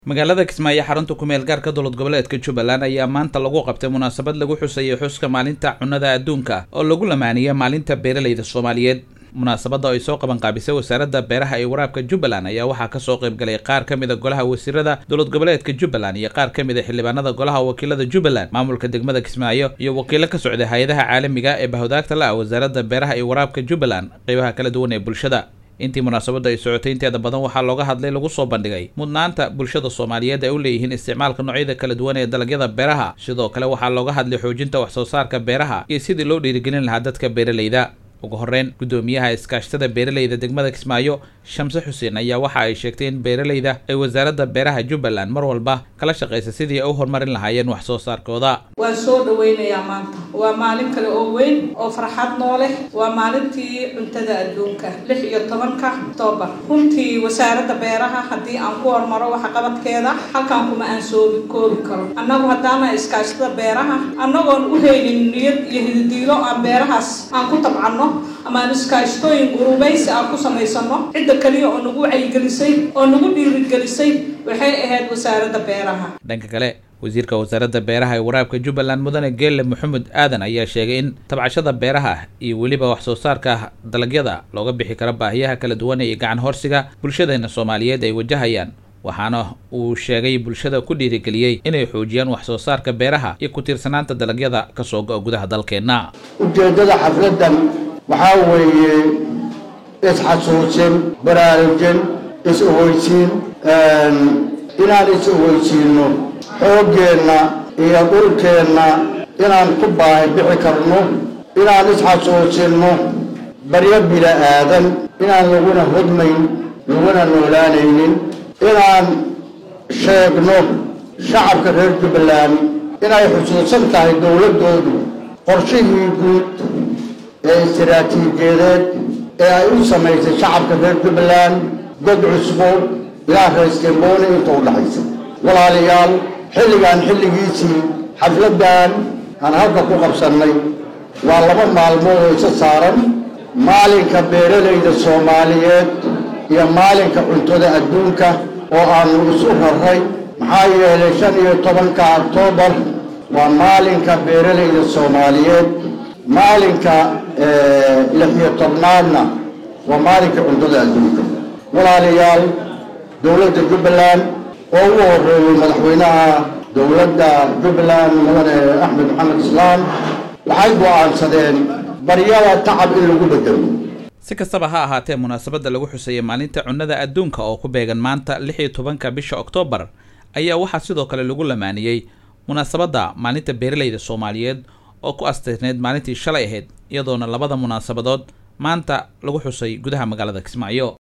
magaalada kismaayo xarunta kumeel gaarka dowlad goboleedka jubbaland ayaa maanta lagu qabtay munaasabad lagu xusayay xuska maalinta cunnada adduunka oo lagu lamaaniyay maalinta beeralayda soomaaliyeed munaasabadda oo ay soo qaban qaabisay wasaaradda beeraha iyo waraabka jubbaland ayaa waxaa kasoo qayb galay qaar ka mid a golaha wasiirada dowlad goboleedka jubbaland iyo qaar ka mid a xildhibaanada golaha wakiilada jubbaland maamulka degmada kismaayo iyo wakiilo ka socday hay-adaha caalamiga ee bahwadaagta la ah wasaaradda beeraha iyo waraabka jubbaland qeybaha kala duwan ee bulshada intii munaasabadda ay socotay inteeda badan waxaa looga hadlay lagu soo bandhigay mudnaanta bulshada soomaaliyeed ay u leeyihiin isticmaalka noocyada kala duwan ee dalagyada beeraha sidoo kale waxaa looga hadlay xoojinta wax soo saarka beeraha iyo sidii loo dhiirigelin lahaa dadka beeralayda ugu horreyn guddoomiyaha iskaashtada beeralayda degmada kismaayo shamse xuseen ayaa waxa ay sheegtay in beeralayda ay wasaaradda beeraha jubbaland mar walba kala shaqaysa sidii ay u horumarin lahaayeen wax soo saarkooda waan soo dhawaynayaa maanta waa maalin kale oo weyn oo farxad noo leh waa maalintii cuntada adduunka lix iyo tobanka octoobar runtii wasaaradda beeraha haddii aan ku hormaro waxqabadkeeda halkan kuma aan soo koobi karo annagu haddaana iskaashtada beeraha annagoon u haynin niyad iyo hididiilo aan beerahaas aan ku tabcanno ama aan iskaashtooyin gurubaysi aan ku samaysano cidda kaliya oo nagu wacyigelisay oo nagu dhiirigelisay waxay ahayd wasaaradda beeraha dhanka kale wasiirka wasaaradda beeraha ee waraabka jubbaland mudane geelle maxamed aadan ayaa sheegay in tabcashada beeraha iyo weliba wax soo saarka dalagyada looga bixi karo baahiyaha kala duwan iyo gacan horsiga bulshadeena soomaaliyeed ay wajahayaan waxaana uu sheegay bulshada ku dhiirigeliyey inay xoojiyaan wax soo saarka beeraha iyo ku tiirsanaanta dalagyada kasoo go-a gudaha dalkeenna ujeeddada xafladdan waxaa weeye isxasuusin baraarujin is-ogeysiin inaan is-ogeysiinno xooggeenna iyo dhulkeenna inaan ku baahi bixi karno inaan isxasuusinno baryo bila aadan inaan laguna hodmayn laguna noolaanaynin inaan sheegno shacabka reer jubbaland inay xusuusan tahay dowladdoodu qorshihii guud ee istiraatiijiyadeed ee ay u samaysay shacabka reer jubbaland god cusbo ilaa reestembooni inta u dhaxaysa walaalayaal xilligaan xilligiisii xafladdan aan halka ku qabsannay waa laba maalmood oo isa saaran maalinka beeralayda soomaaliyeed iyo maalinka cuntada adduunka oo aanu isu raray maxaa yeelay shan iyo tobanka oktoobar waa maalinka beeralayda soomaaliyeed maalinka lix iyo tobnaadna waa maalinka cuntada adduunka walaalayaal dowladda jubbaland oo ugu horeeyey madaxweynaha dowladda jubbaland mudane axmed maxamed islaam waxay go'aansadeen baryada tacab in lagu bedelo si kastaba ha ahaatee munaasabadda lagu xusayay maalinta cunnada adduunka oo ku beegan maanta lix iyo tobanka bisha oktoobar ayaa waxaa sidoo kale lagu lamaaniyey munaasabadda maalinta beeralayda soomaaliyeed oo ku asteysneyd maalintii shalay ahayd iyadoona labada munaasabadood maanta lagu xusay gudaha magaalada kismaayo